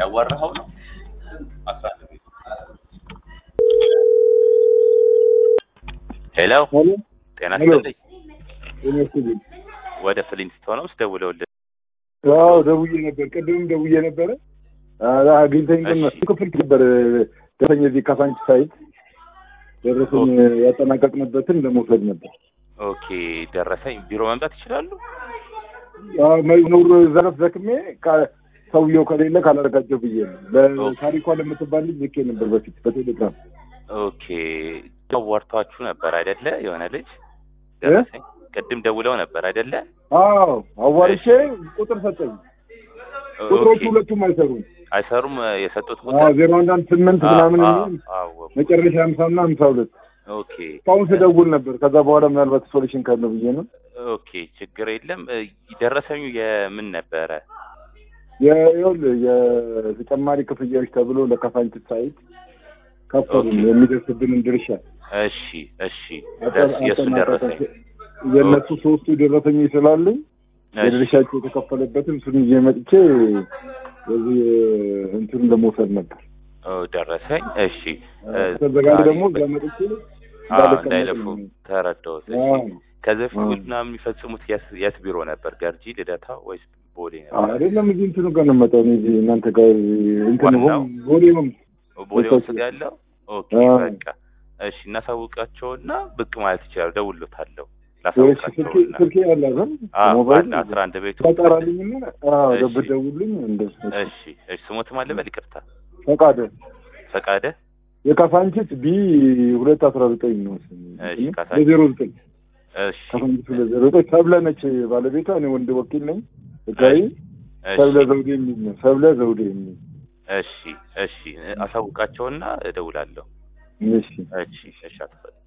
እያዋራኸው ነው? አስራ አንድ ቤት ሄሎ ሄሎ ጤና ሄሎ። ይስጥልኝ። ይመስልኝ ወደ ፍሊንስቶን ውስጥ ደውለውልህ አዎ ደውዬ ነበር። ቅድምም ደውዬ ነበረ አ- አግኝተኝ ግን እሺ። ክፍል ነበር ደረሰኝ እዚህ ካሳንች ሳይት ደረሰኝ ያጠናቀቅንበትን ለመውሰድ ነበር። ኦኬ ደረሰኝ ቢሮ መምጣት ይችላሉ? አዎ፣ መዝሙር ዘረፍ ዘክሜ ካ- ሰውየው ከሌለ ካላረጋቸው ብዬ ነው። ለታሪኳ ለምትባል ልጅ ልኬ ነበር በፊት በቴሌግራም ኦኬ አዋርታችሁ ነበር አይደለ? የሆነ ልጅ ደረሰኝ ቅድም ደውለው ነበር አይደለ? አዎ አዋርቼ ቁጥር ሰጠኝ። ቁጥሮቹ ኦኬ ሁለቱም አይሰሩም። አይሰሩም የሰጡት አዎ ቁጥር ዜሮ አንድ አንድ ስምንት ምናምን አዎ፣ የሚል አዎ፣ መጨረሻ ሀምሳ እና ሀምሳ ሁለት ኦኬ እስካሁን ስደውል ነበር። ከዛ በኋላ ምናልባት ሶሉሽን ካለው ብዬ ነው። ኦኬ ችግር የለም። እ፣ ደረሰኙ የምን ነበረ? ይኸውልህ የተጨማሪ ክፍያዎች ተብሎ ለካሳንችስ ሳይት ከፈሉ ኦኬ። የሚደርስብንን ድርሻ እሺ እሺ ደስ- የእሱን ደረሰኝ የእነሱ ሶስቱ ደረሰኞች ስላሉኝ እሺ የድርሻቸው የተከፈለበትን እሱን ይዤ መጥቼ በዚህ እንትን ለመውሰድ ነበር። ኦ፣ ደረሰኝ እሺ እ፣ ተዘጋጅ ዛሬ ደግሞ እዛ በ- መጥቼ አዎ፣ እንዳልቀመጥ እንዳይለፉ ነው። ተረዳሁት። እሺ አዎ። ከዚህ በፊት አዎ። ውልና የሚፈጽሙት የት- የት ቢሮ ነበር? ገርጂ፣ ልደታ ወይስ ቦሌ ነበር? አይደለም እዚህ እንትኑ ጋር ነው የምመጣው እኔ እዚህ እናንተ ጋር እንትን ዋናው? ሆም ቦሌ ሆም ቦሌ ቦታው ውስጥ ያለው ኦኬ አዎ። በቃ እሺ፣ እናሳውቃቸውና ብቅ ማለት ይችላሉ። ደውሎታለሁ እሺ፣ ስልኬ ላሳውቃቸውና ስልኬ ያለ አይደል አዎ፣ ሞባይል አንድ አስራ አንድ ቤቱ ተጣራልኝና አዎ እሺ። ደብ ደውልኝ እንደ እሺ እሺ፣ ስሞትም አለ በል ይቅርታ፣ ፈቃደ ፈቃደ የካሳንችስ ቢ ሁለት አስራ ዘጠኝ ነው እሺ፣ ካሳንችስ። በዜሮ ዘጠኝ እሺ ካሳንችስ ሁለት ዜሮ ዘጠኝ ሰብለ ነች ባለቤቷ እኔ ወንድ ወኪል ነኝ ህጋዊ እሺ ሰብለ ዘውዴ የሚል ነው ሰብለ ዘውዴ የሚል እሺ እሺ፣ አሳውቃቸውና እደውላለሁ። እሺ እሺ እሺ፣ አቶ ፈቃደ